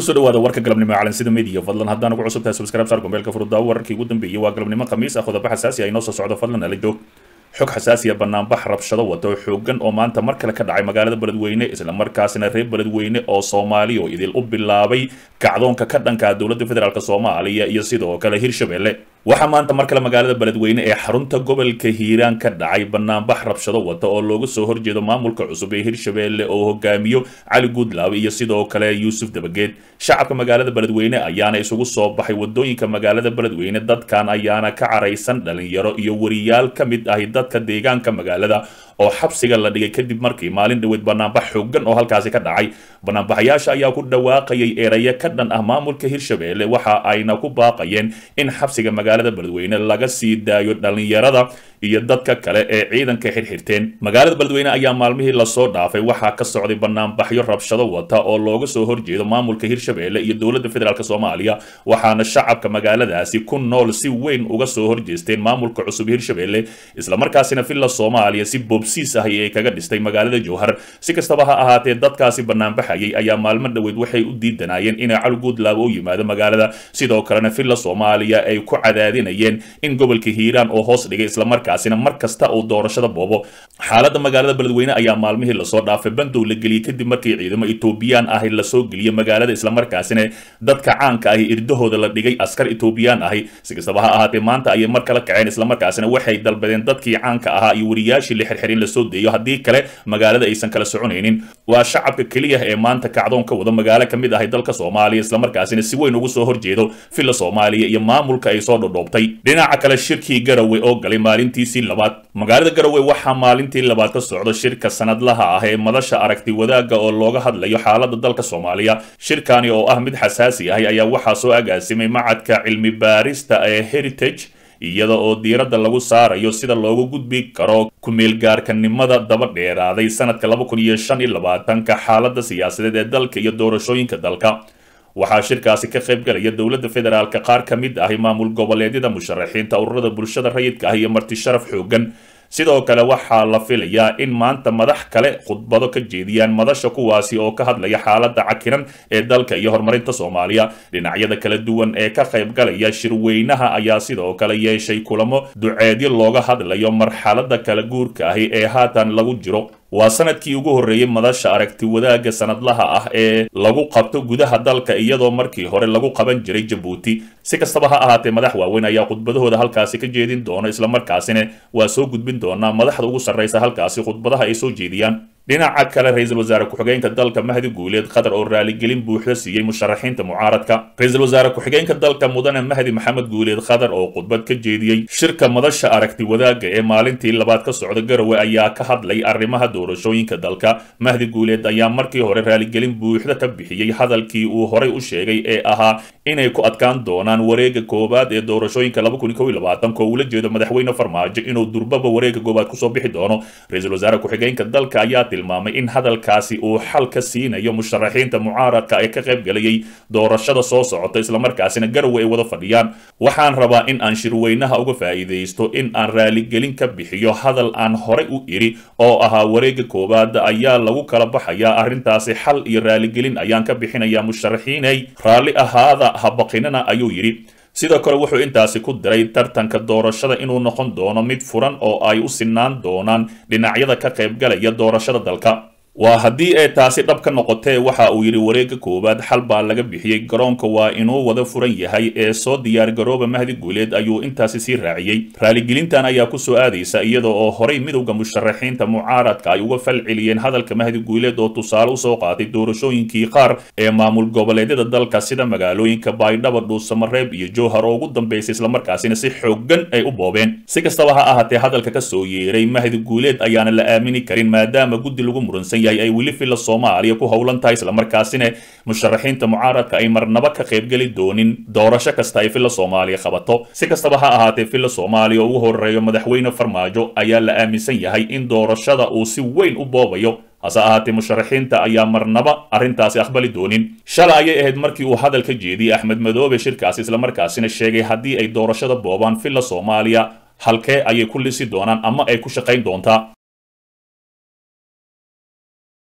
kusoo dhawaada warka galabnimo ee calansida media fadlan haddaan ugu cusub tahay subscribe saar gombeelka furuddaa wararkii ugu dambeeyey waa galabnimo khamiis ah qodobo xasaasi ah inoo soo socdo fadlan ala joog xog xasaasi ah banaanbax rabshado wata oo xoogan oo maanta mar kale ka dhacay magaalada beledweyne islamarkaasina reer beledweyne oo soomaali oo idil u bilaabay kacdoonka ka dhanka dowladda federaalk soomaaliya iyo sidoo kale hirshabelle waxaa maanta mar kale magaalada beledweyne ee xarunta gobolka hiiraan ka dhacay banaanbax rabshado wata oo looga soo horjeedo maamulka cusub ee hirshabelle oo hogaamiyo cali guudlaabe iyo sidoo kale yuusuf dabageed shacabka magaalada beledweyne ayaana isugu soo baxay wadooyinka magaalada beledweyne dadkan ayaana ka caraysan dhalinyaro iyo wariyaal ka mid ahi dadka deegaanka magaalada oo xabsiga la dhigay kadib markii maalin dhaweyd banaanbax xoogan oo halkaasi ka dhacay banaanbaxayaasha ayaa ku dhawaaqayay erayo ka dhan ah maamulka hirshabelle waxa ayna ku baaqayeen in xabsiga magaalada beledweyne laga sii daayo dhalinyarada iyo dadka kale ee ciidanka xirxirteen magaalada beledweyne ayaa maalmihii lasoo dhaafay waxaa ka socday banaanbaxyo rabshado wata oo looga soo horjeedo maamulka hirshabelle iyo dowladda federaalk soomaaliya waxaana shacabka magaaladaasi ku nool si weyn uga soo horjeesteen maamulka cusub hirshabelle islamarkaasina villa soomaaliya si bobsiis ahi ay kaga dhistay magaalada jowhar si kastaba ha ahaatee dadkaasi banaanbaxayay ayaa maalmo dhoweyd waxay u diidanayeen inay cali guudlaabo u yimaado magaalada sidoo kalena villa soomaaliya ay ku cadaadinayeen in gobolka hiiraan oo hoos dhigay islamarkaasina mar kasta uu doorashada boobo xaaladda magaalada beledweyne ayaa maalmihii lasoo dhaafay bandow la geliyey kadib markii ciidamo etoobiyaan ahi lasoo geliyey magaalada islamarkaasina dadka caanka ahi irdahooda la dhigay askar etoobiyaan ahi si kastaba ha ahaatee maanta ayay mar kala kaceen islamarkaasina waxay dalbadeen dadkii caanka ahaa iyo wariyaashii la xirxirin lasoo deeyo haddii kale magaalada aysan kala soconaynin waa shacabka keliya ee maanta kacdoon ka wada magaalo ka mid ahay dalka soomaaliya islamarkaasina si weyn ugu soo horjeedo villa soomaaliya iyo maamulka ay soo dhodhoobtay dhinaca kale shirkii garowe oo galay maalintiisii labaad magaalada garowe waxaa maalintii labaad ka socda shirka sanadlaha ah ee madasha aragti wadaagga oo looga hadlayo xaaladda dalka soomaaliya shirkani oo ah mid xasaasi ahi ayaa waxaa soo agaasimay macadka cilmi baarista ee heritage iyada oo diiradda lagu saarayo sida loogu gudbi karo ku-meelgaarkanimada daba dheeraaday sanadka laba kun iyo shan iyo labaatanka xaaladda siyaasadeed ee dalka iyo doorashooyinka dalka waxaa shirkaasi ka qayb galaya dowladda federaalka qaar ka mid ahi maamul goboleedyada musharaxiinta ururada bulshada rayidka ah iyo marti sharaf xoogan sidoo kale waxaa la filayaa in maanta madax kale khudbado ka jeediyaan madasha kuwaasi oo ka hadlaya xaaladda cakiran ee dalka iyo horumarinta soomaaliya dhinacyada kala duwan ee ka qayb galaya shirweynaha ayaa sidoo kale yeeshay kulamo duceedyo looga hadlayo marxaladda kala guurka ahi ee haatan lagu jiro waa sanadkii ugu horreeyey madasha aragti wadaagga sanadlaha ah ee lagu qabto gudaha dalka iyadoo markii hore lagu qaban jiray jabuuti si kastaba ha ahaatee madax waaweyn ayaa khudbadahooda halkaasi ka jeedin doona islamarkaasina waa soo gudbin doonaa madaxda ugu sarraysa halkaasi khudbadaha ay soo jeediyaan dhinaca kale ra-iisul wasaare ku-xigeenka dalka mahdi guuleed qatar oo raaligelin buuxda siiyey musharaxiinta mucaaradka ra-iisul wasaare ku-xigeenka dalka mudane mahdi maxamed guuleed qatar oo khudbad ka jeediyey shirka madasha aragti wadaagga ee maalintii labaad ka socda garowe ayaa ka hadlay arrimaha doorashooyinka dalka mahdi guuleed ayaa markii hore raaligelin buuxda ka bixiyey hadalkii uu horay u sheegay ee ahaa inay ku adkaan doonaan wareega koowaad ee doorashooyinka laba kun kow iyo labaatanka oo ula jeedo madaxweyne farmaajo inuu durbaba wareega koowaad kusoo bixi doono ra-iisul wasaare ku-xigeenka dalka ayaa tilmaamay in hadalkaasi uu xal ka siinayo musharaxiinta mucaaradka ee ka qayb galayay doorashada soo socota islamarkaasina garowe ay wada fadhiyaan waxaan rabaa in aan shirweynaha uga faa'iidaysto in aan raaligelin ka bixiyo hadal aan horay u idhi oo ahaa wareega koowaad ayaa lagu kala baxayaa arrintaasi xal iyo raaligelin ayaan ka bixinayaa musharaxiinay raalli ahaada habaqinana ayuu yidhi sidoo kale wuxuu intaasi ku diray tartanka doorashada inuu noqon doono mid furan oo ay u sinaan doonaan dhinacyada ka qaybgalaya doorashada dalka waa haddii ay taasi dhab ka noqotee waxa uu yidhi wareegga koowaad xal baa laga bixiyey garoonka waa inuu wada furan yahay ee soo diyaargarooba mahdi guuleed ayuu intaasi sii raaciyey raaligelintan ayaa kusoo aadaysa iyada oo horay midowda musharaxiinta mucaaradka ay uga fal celiyeen hadalka mahdi guuleed oo tusaale usoo qaatay doorashooyinkii qaar ee maamul goboleedyada dalka sida magaalooyinka baydhaba dhuusamareeb iyo jowhar oo ugu dambeysay islamarkaasina si xoogan ay u boobeen si kastaba ha ahaatee hadalka ka soo yeeray mahdi guuleed ayaana la aamini karin maadaama guddi lagu muransan yahay ay weli villa soomaaliya ku howlan tahay islamarkaasina musharaxiinta mucaaradka ay marnaba ka qaybgeli doonin doorasho kasta ay villa soomaaliya qabato si kastaba ha ahaatee villa soomaaliya oo ugu horeeyo madaxweyne farmaajo ayaa la aaminsan yahay in doorashada uu si weyn u boobayo hase ahaatee musharaxiinta ayaa marnaba arrintaasi aqbali doonin shalay ayay ahayd markii uu hadal ka jeediyey axmed madoobe shirkaasi islamarkaasina sheegay haddii ay doorashada boobaan villa soomaaliya halkee ayay ku lisi doonaan ama ay ku shaqayn doontaa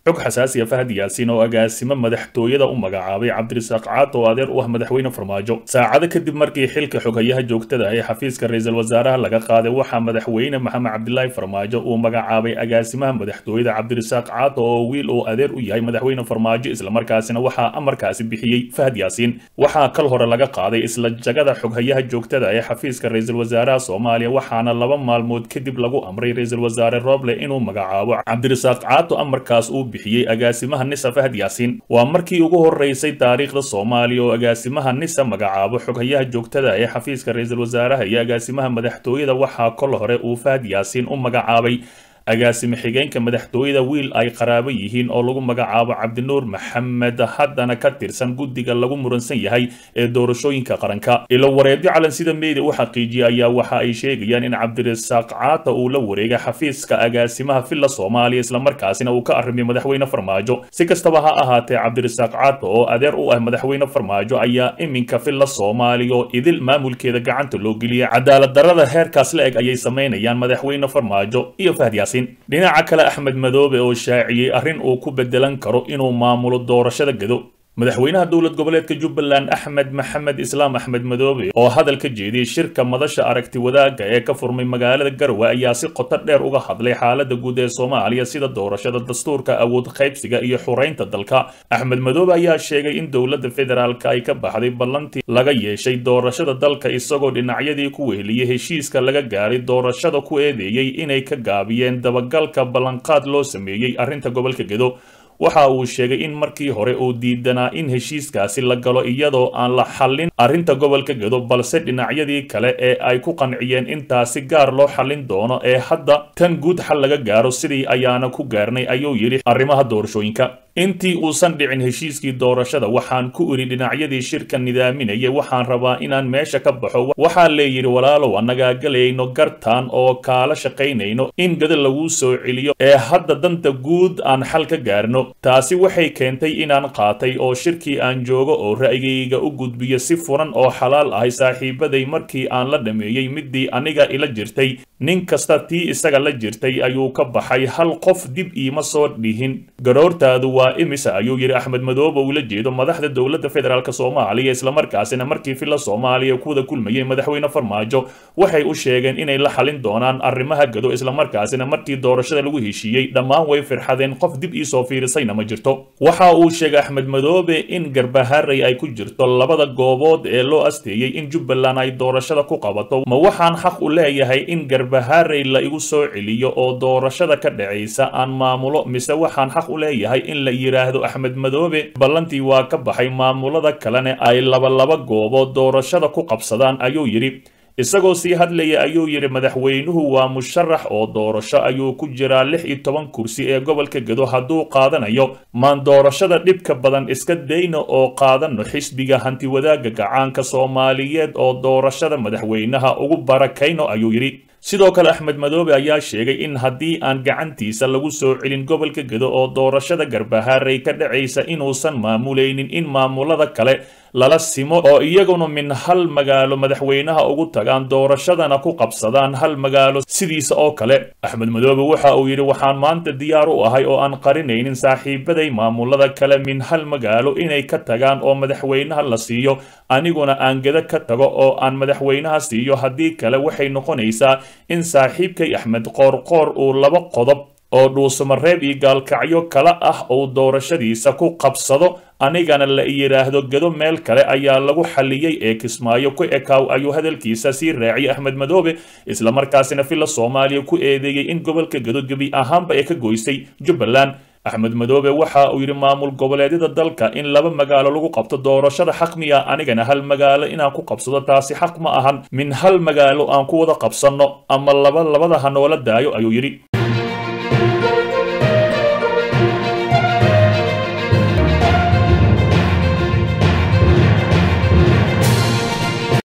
xog xasaasiya fahad yaasiin oo agaasimo madaxtooyada u magacaabay cabdirasaaq caad oo adeer u ah madaxweyne farmaajo saacado kadib markii xilka xoghayaha joogtada ee xafiiska ra-iisul wasaaraha laga qaaday waxaa madaxweyne maxamed cabdilaahi farmaajo uu magacaabay agaasimaha madaxtooyada cabdirasaaq caad oo wiil uu adeer u yahay madaxweyne farmaajo islamarkaasina waxaa amarkaasi bixiyey fahad yaasiin waxaa kal hore laga qaaday isla jagada xoghayaha joogtada ee xafiiska ra-iisul wasaaraha soomaaliya waxaana laba maalmood kadib lagu amray ra-iisul wasaare roble inuu magacaabo cabdirasaaq caato amarkaas uu bixiyey agaasimaha nisa fahad yaasiin waa markii ugu horeysay taariikhda soomaaliya oo agaasimaha nisa magacaabo xoghayaha joogtada ee xafiiska ra-iisul wasaaraha iyo agaasimaha madaxtooyada waxaa kol hore uu fahad yaasiin u magacaabay agaasime xigeenka madaxtooyada wiil ay qaraabo yihiin oo lagu magacaabo cabdinuur maxamed haddana ka tirsan guddiga lagu muransan yahay ee doorashooyinka qaranka ilo wareedyo calansida media u xaqiijiyay ayaa waxa ay sheegayaan in cabdirasaaq caata uu la wareegay xafiiska agaasimaha villa soomaaliya islamarkaasina uu ka arrimay madaxweyne farmaajo si kastaba ha ahaatee cabdirasaaq caata oo adeer u ah madaxweyne farmaajo ayaa iminka villa soomaaliya oo idil maamulkeeda gacanta loo geliyay cadaalad darrada heerkaas la eg ayay samaynayaan madaxweyne farmaajo iyo fahad yaasiin dhinaca kale axmed madoobe oo shaaciyey arrin uu ku bedelan karo inuu maamulo doorashada gado madaxweynaha dowlad goboleedka jubbaland axmed maxamed islaam axmed madoobe oo hadal ka jeediyey shirka madasha aragti wadaagga ee ka furmay magaalada garowe ayaa si qoto dheer uga hadlay xaalada guud ee soomaaliya sida doorashada dastuurka awood qaybsiga iyo xureynta dalka axmed madoobe ayaa sheegay in dowladda federaalka ay ka baxday ballantii laga yeeshay doorashada dalka isagoo dhinacyadii ku weheliyey heshiiska laga gaaray doorashada ku eedeeyey inay ka gaabiyeen dabagalka ballanqaad loo sameeyey arrinta gobolka gedo waxa uu sheegay in markii hore uu diidanaa in heshiiskaasi la galo iyadoo aan la xallin arrinta gobolka gedo balse dhinacyadii kale ee ay ku qanciyeen intaasi gaar loo xallin doono ee hadda tan guud xal laga gaaro sidii ayaana ku gaarnay ayuu yidhi arrimaha doorashooyinka intii uusan dhicin heshiiskii doorashada waxaan ku idhi dhinacyadii shirka nidaaminaya waxaan rabaa inaan meesha ka baxo waxaa leeyidhi walaalow annagaa galayno gartaan oo kaala shaqaynayno in gada laguu soo celiyo ee hadda danta guud aan xal ka gaarno taasi waxay keentay inaan qaatay oo shirkii aan joogo oo ra'yigayga u gudbiyo si furan oo xalaal ahay saaxiibaday markii aan la dhameeyey midii aniga ila jirtay nin kasta tii isaga la jirtay ayuu ka baxay hal qof dib iima soo dhihin garoortaadu waa imisa ayuu yidhi axmed madoobe ula jeedo madaxda dowladda federaalk soomaaliya islamarkaasina markii villa soomaaliya kuwada kulmayey madaxweyne farmaajo waxay u sheegeen inay la xalin doonaan arrimaha gado islamarkaasina markii doorashada lagu heshiiyey dhammaan way firxadeen qof dib iisoo fiirisayna ma jirto waxa uu sheegay axmed madoobe in garbaharey ay ku jirto labada goobood ee loo asteeyey in jubbaland ay doorashada ku qabato ma waxaan xaq u leeyahay in garbaharey la igu soo celiyo oo doorashada ka dhacaysa aan maamulo mise waxaan xaq u leeyahay in la yidhaahdo axmed madoobe ballantii waa ka baxay maamulada kalene ay labalaba goobood doorashada ku qabsadaan ayuu yidhi isagoo sii hadlaya ayuu yidhi madaxweynuhu waa musharax oo doorasho ayuu ku jiraa lix iyo toban kursi ee gobolka gedo hadduu qaadanayo maan doorashada dhibka badan iska dayno oo qaadano xisbiga hantiwadaagga gacaanka soomaaliyeed oo doorashada madaxweynaha ugu barakayno ayuu yidhi sidoo kale axmed madoobe ayaa sheegay in haddii aan gacantiisa lagu soo celin gobolka gedo oo doorashada garbaharey ka dhacaysa inuusan maamulaynin in maamulada kale lala simo oo iyaguna min hal magaalo madaxweynaha ugu tagaan doorashadana ku qabsadaan hal magaalo sidiisa oo kale axmed madoobe waxa uu yidhi waxaan maanta diyaar u ahay oo aan qarinaynin saaxiibaday maamulada kale min hal magaalo inay ka tagaan oo madaxweynaha la siiyo aniguna aan geda ka tago oo aan madaxweynaha siiyo haddii kale waxay noqonaysaa in saaxiibkay axmed qoorqoor uu laba qodob oo dhuusamareeb iyo gaalkacyo kale ah uu doorashadiisa ku qabsado anigana la yidhaahdo gedo meel kale ayaa lagu xalliyey ee kismaayo ku ekaaw ayuu hadalkiisa sii raaciyay axmed madoobe islamarkaasina villa soomaaliya ku eedeeyey in gobolka gedo gebi ahaanba ee ka goysay jubbaland axmed madoobe waxa uu yidhi maamul goboleedyada dalka in laba magaalo lagu qabto doorashada xaq miya anigana hal magaalo inaan ku qabsado taasi xaq ma ahan min hal magaalo aan ku wada qabsanno ama laba labada ha noola daayo ayuu yidhi